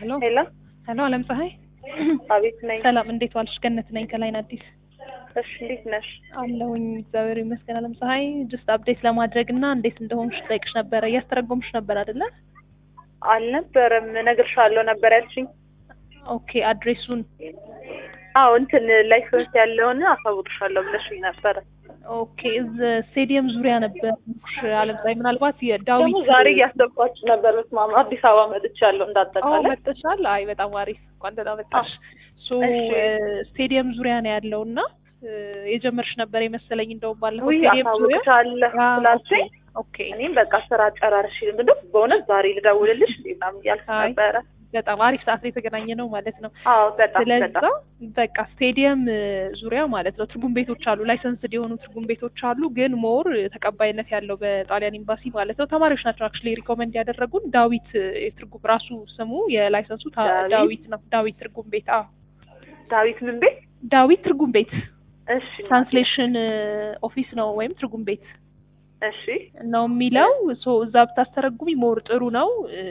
ሄሎ ሄሎ ሄሎ፣ አለም ፀሐይ አቤት ነኝ። ሰላም፣ እንዴት ዋልሽ? ገነት ነኝ ከላይን አዲስ እሺ እንዴት ነሽ? አለሁኝ። እግዚአብሔር ይመስገን። አለም ፀሐይ ጀስት አፕዴት ለማድረግ እና እንዴት እንደሆንሽ ጠይቅሽ ነበረ። እያስተረጎምሽ ነበር አይደለ? አልነበረም እነግርሻለሁ ነበር ያልሽኝ። ኦኬ አድሬሱን አዎ እንትን ላይሰንስ ያለውን አሳውቅሻለሁ ብለሽኝ ነበረ። ኦኬ እዝ ስቴዲየም ዙሪያ ነበር አለም ፀሐይ። ምናልባት የዳዊት ደግሞ ዛሬ እያሰብኳችሁ ነበር። በስመ አብ አዲስ አበባ መጥቻለሁ አዎ እንዳጠቃላይ። መጥተሻል። አይ በጣም አሪፍ እንኳን ደህና መጣሽ። ሶ እሺ። ስቴዲየም ዙሪያ ነው ያለው እና የጀመርሽ ነበር የመሰለኝ እንደውም ባለፈው ውይ ስቴዲየም ዙሪያ አሳውቅሻለሁ አዎ፣ ስላልሽኝ ኦኬ እኔም በቃ ስራ ጨራርሽ እንደው በእውነት ዛሬ ልደውልልሽ እንዴ ምናምን እያልኩ አይ፣ ነበረ። በጣም አሪፍ ሰዓት ላይ የተገናኘ ነው ማለት ነው። አዎ በጣም ስለዛ በጣም በቃ ስቴዲየም እ, ዙሪያ ማለት ነው ትርጉም ቤቶች አሉ፣ ላይሰንስድ የሆኑ ትርጉም ቤቶች አሉ። ግን ሞር ተቀባይነት ያለው በጣሊያን ኤምባሲ ማለት ነው ተማሪዎች ናቸው አክቹዋሊ ሪኮመንድ ያደረጉን ዳዊት እ, የትርጉም ራሱ ስሙ የላይሰንሱ ታ- ዳዊት? ዳዊት ነው። ዳዊት ትርጉም ቤት አዎ፣ ዳዊት ምን ቤት? ዳዊት ትርጉም ቤት እሺ ትራንስሌሽን ኦፊስ ነው ወይም ትርጉም ቤት እሺ ነው የሚለው። ሶ እዛ ብታስተረጉሚ ሞር ጥሩ ነው፣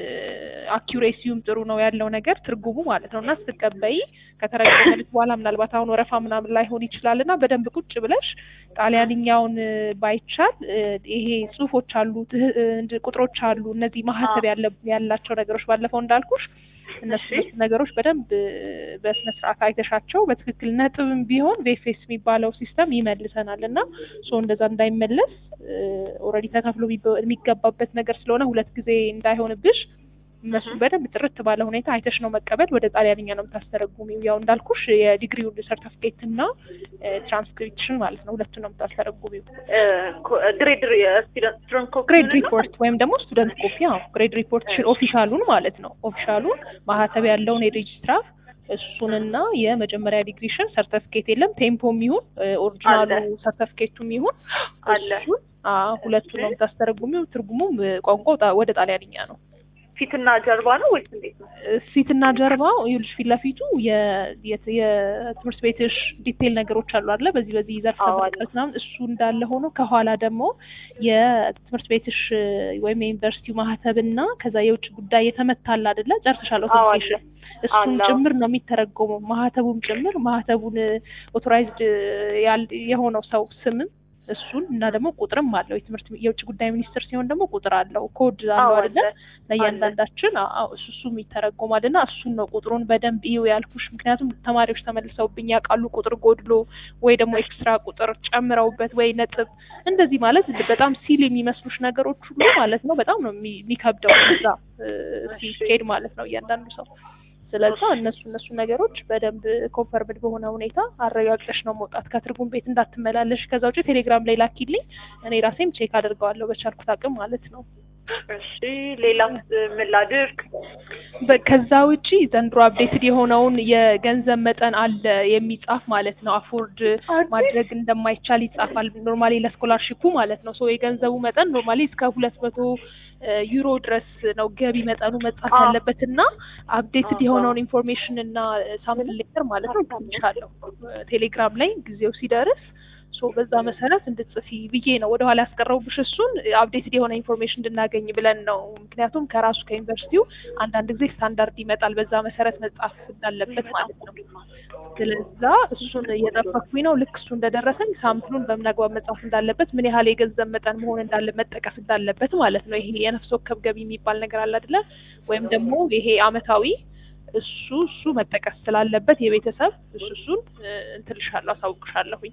አኪሬሲውም ጥሩ ነው ያለው ነገር ትርጉሙ ማለት ነው። እና ስትቀበይ ከተረጎመልሽ በኋላ ምናልባት አሁን ወረፋ ምናምን ላይሆን ይችላል እና በደንብ ቁጭ ብለሽ ጣሊያንኛውን እ, ባይቻል እ, ይሄ ጽሁፎች አሉ፣ ትህ- እ, እንድ- ቁጥሮች አሉ፣ እነዚህ ማህተብ ያለ ያላቸው ነገሮች ባለፈው እንዳልኩሽ እነሱ እሺ። እነሱ ነገሮች በደንብ እ, በስነ ስርዓት አይተሻቸው በትክክል ነጥብም ቢሆን ቬፌስ የሚባለው ሲስተም ይመልሰናል እና ሶ እንደዛ እንዳይመለስ ኦልሬዲ ተከፍሎ የሚበ- የሚገባበት ነገር ስለሆነ ሁለት ጊዜ እንዳይሆንብሽ እነሱ በደንብ ጥርት ባለ ሁኔታ አይተሽ ነው መቀበል። ወደ ጣሊያንኛ ነው የምታስተረጉሚው። ያው እንዳልኩሽ የዲግሪውን ሰርተፍኬት እና ትራንስክሪፕሽን ማለት ነው ሁለቱን ነው የምታስተረጉሚው። ግሬድ ስቱደንት ስትሮንግ ኮፒ ግሬድ ሪፖርት ወይም ደግሞ ስቱደንት ኮፒ ያው ግሬድ ሪፖርት ኦፊሻሉን ማለት ነው። ኦፊሻሉን ማህተብ ያለውን የሬጅስትራር እሱንና የመጀመሪያ ዲግሪሽን ሰርተፍኬት የለም ቴምፖም ይሁን ኦሪጂናሉ አለ። ሰርተፍኬቱም ይሁን አለ። እሱን አዎ፣ ሁለቱን ነው የምታስተረጉሚው። ትርጉሙም እ, ቋንቋው ጣ- ወደ ጣሊያንኛ ነው። ፊትና ጀርባ ነው ወይስ እንዴት ነው? ፊትና ጀርባው ይኸውልሽ ፊት ለፊቱ የ- የት- የትምህርት ቤትሽ ዲቴል ነገሮች አሉ አይደለ? በዚህ በዚህ ዘርፍ አዎ፣ አለ። ተመልከት ምናምን እሱ እንዳለ ሆኖ ከኋላ ደግሞ የትምህርት ቤትሽ እ, ወይም የዩኒቨርሲቲው ማህተብና ከዛ የውጭ ጉዳይ የተመታል አይደለ? ጨርሰሻል አዎ፣ አለ። ኦቶሪቴሽን እሱም አለ፣ አዎ። ጭምር ነው የሚተረጎመው ማህተቡም ጭምር ማህተቡን ኦቶራይዝድ የሆነው ሰው ስምም እሱን እና ደግሞ ቁጥርም አለው። የትምህርት የውጭ ጉዳይ ሚኒስትር ሲሆን ደግሞ ቁጥር አለው፣ ኮድ አለው አዎ፣ አይደለ? አለ። ለእያንዳንዳችን አዎ እሱ እሱም ይተረጎማል እና እሱን ነው ቁጥሩን በደንብ ይው ያልኩሽ። ምክንያቱም ተማሪዎች ተመልሰውብኝ ያውቃሉ ቁጥር ጎድሎ ወይ ደግሞ ኤክስትራ ቁጥር ጨምረውበት ወይ ነጥብ እንደዚህ ማለት በጣም ሲል የሚመስሉሽ ነገሮች ሁሉ ማለት ነው በጣም ነው የሚ- የሚከብደው እዛ እ፣ ሲሄድ ማለት ነው እያንዳንዱ ሰው ስለዛ እነሱ እነሱ ነገሮች በደንብ ኮንፈርምድ በሆነ ሁኔታ አረጋግጠሽ ነው መውጣት ከትርጉም ቤት እንዳትመላለሽ። ከዛ ውጭ ቴሌግራም ላይ ላኪልኝ፣ እኔ ራሴም ቼክ አድርገዋለሁ በቻልኩት አቅም ማለት ነው። እሺ ሌላ ምን ላድርግ? በ- ከዛ ውጪ ዘንድሮ አፕዴትድ የሆነውን የገንዘብ መጠን አለ የሚጻፍ ማለት ነው። አፎርድ ማድረግ እንደማይቻል ይጻፋል ኖርማሊ ለስኮላርሺፑ ማለት ነው። ሶ የገንዘቡ መጠን ኖርማሊ እስከ ሁለት መቶ ዩሮ ድረስ ነው ገቢ መጠኑ መጻፍ አዎ። ያለበት እና አፕዴትድ አዎ። የሆነውን ኢንፎርሜሽን እና ሳምፕል ሌተር ማለት ነው ልክልሻለሁ ቴሌግራም ላይ ጊዜው ሲደርስ ሶ በዛ መሰረት እንድትጽፊ ብዬ ነው ወደኋላ ያስቀረቡብሽ። እሱን አፕዴትድ የሆነ ኢንፎርሜሽን እንድናገኝ ብለን ነው። ምክንያቱም ከራሱ ከዩኒቨርሲቲው አንዳንድ ጊዜ ስታንዳርድ ይመጣል፣ በዛ መሰረት መጻፍ እንዳለበት ማለት ነው። ስለዛ እሱን እየጠበኩኝ ነው። ልክ እሱ እንደደረሰኝ ሳምፕሉን በምን አግባብ መጻፍ እንዳለበት፣ ምን ያህል የገንዘብ መጠን መሆን እንዳለ መጠቀስ እንዳለበት ማለት ነው። ይሄ የነፍስ ወከፍ ገቢ የሚባል ነገር አለ አይደለ? ወይም ደግሞ ይሄ አመታዊ እሱ እሱ መጠቀስ ስላለበት የቤተሰብ እሱ እሱን እ፣ እንትልሻለሁ አሳውቅሻለሁኝ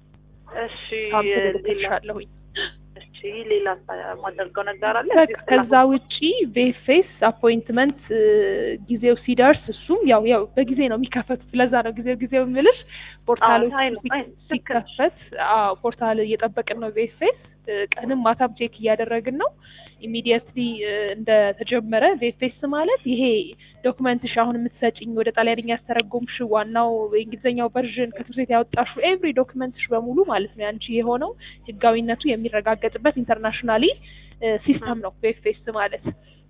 እሺ ሳምፕል ሌላ እልክልሻለሁኝ። እሺ ሌላ የማደርገው ነገር አለ? በቃ ከዛ ውጪ ቬፌስ አፖይንትመንት ጊዜው ሲደርስ እሱም ያው ያው በጊዜ ነው የሚከፈቱት። ለዛ ነው ጊዜው ጊዜው የምልሽ ፖርታሎች አይ ነው፣ አይ፣ ሲ- ሲከፈት አዎ ፖርታል እየጠበቅን ነው። ቬፌስ ቀንም ማታም ቼክ እያደረግን ነው። ኢሚዲየትሊ እንደተጀመረ ቬፌስ ማለት ይሄ ዶክመንትሽ አሁን የምትሰጭኝ ወደ ጣሊያንኛ ያስተረጎምሽ ዋናው የእንግሊዝኛው ቨርዥን ከትምህርት ቤት ያወጣሹ ኤቭሪ ዶክመንትሽ በሙሉ ማለት ነው ያንቺ የሆነው ህጋዊነቱ የሚረጋገጥበት ኢንተርናሽናሊ ሲስተም ነው ቬፌስ ማለት።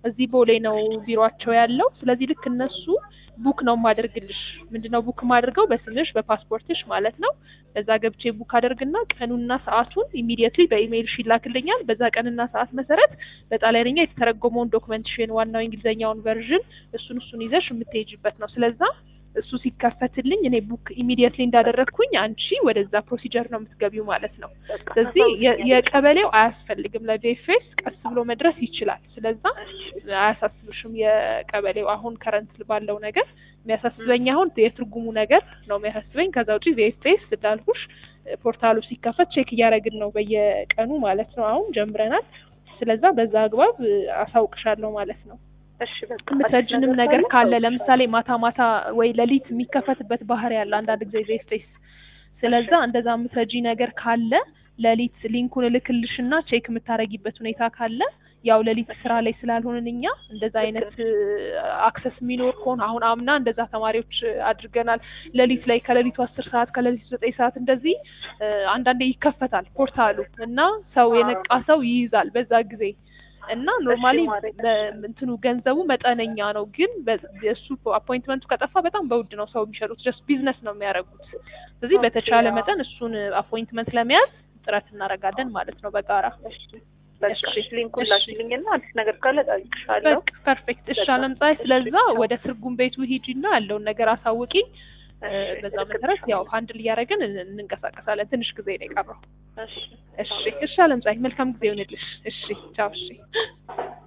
እዚህ ቦሌ ነው ቢሮአቸው ያለው። ስለዚህ ልክ እነሱ ቡክ ነው የማደርግልሽ። ምንድነው ቡክ የማደርገው በስምሽ በፓስፖርትሽ ማለት ነው። በዛ ገብቼ ቡክ አደርግና ቀኑና ሰዓቱን ኢሚዲየትሊ በኢሜይልሽ ይላክልኛል። በዛ ቀንና ሰዓት መሰረት በጣሊያንኛ የተተረጎመውን ዶክመንትሽን ዋናው እንግሊዝኛውን ቨርዥን እሱን እሱን ይዘሽ የምትሄጅበት ነው። ስለዛ እሱ ሲከፈትልኝ እኔ ቡክ ኢሚዲየትሊ እንዳደረግኩኝ አንቺ ወደዛ ፕሮሲጀር ነው የምትገቢው ማለት ነው። ስለዚህ የ- የቀበሌው አያስፈልግም። ለጄፌስ ቀስ ብሎ መድረስ ይችላል። ስለዛ አያሳስብሽም። የቀበሌው አሁን ከረንት ባለው ነገር የሚያሳስበኝ አሁን የትርጉሙ ነገር ነው የሚያሳስበኝ። ከዛ ውጪ ቪኤፍኤስ እንዳልኩሽ ፖርታሉ ሲከፈት ቼክ እያደረግን ነው በየቀኑ ማለት ነው። አሁን ጀምረናል። ስለዛ በዛ አግባብ አሳውቅሻለሁ ማለት ነው። እሺ በቃ የምትረጅንም ነገር ካለ ለምሳሌ ማታ ማታ ወይ ሌሊት የሚከፈትበት ባህሪ ያለ አንዳንድ ጊዜ ቬስቴስ ስለዛ እንደዛ የምትረጂ ነገር ካለ ሌሊት ሊንኩን እልክልሽና ቼክ የምታረጊበት ሁኔታ ካለ ያው ሌሊት ስራ ላይ ስላልሆንን እኛ እንደዛ አይነት አክሰስ የሚኖር ከሆነ አሁን አምና እንደዛ ተማሪዎች አድርገናል። ሌሊት ላይ ከሌሊቱ አስር ሰዓት ከሌሊቱ ዘጠኝ ሰዓት እንደዚህ እ፣ አንዳንዴ ይከፈታል ፖርታሉ እና ሰው የነቃ ሰው ይይዛል በዛ ጊዜ እና ኖርማሊ ማድረግ እንትኑ ገንዘቡ መጠነኛ ነው፣ ግን በ- የእሱ አፖይንትመንቱ ከጠፋ በጣም በውድ ነው ሰው የሚሸጡት። ጀስት ቢዝነስ ነው የሚያደርጉት። ስለዚህ ኦኬ፣ በተቻለ አዎ። መጠን እሱን አፖይንትመንት ለመያዝ ጥረት እናደርጋለን ማለት ነው በጋራ። እሺ በቃ እሺ፣ እሺ ሊንኩን እሺ። ላኪልኝና አዲስ ነገር ካለ ጠይቅሻለሁ። በቃ ፐርፌክት። እሺ በጣም አለምፀሐይ፣ እሺ፣ ስለዛ ቻው። ወደ ትርጉም ቤቱ ሂጂና ያለውን ነገር አሳውቂኝ። እ፣ እሺ፣ በዛ እልክልሻለሁ። መሰረት ያው ሀንድል እያደረግን እን- እንንቀሳቀሳለን። ትንሽ ጊዜ ነው የቀረው። እሺ እሺ፣ እሺ አለምፀሐይ፣ መልካም ጊዜ ይሆንልሽ። እሺ፣ ቻው። እሺ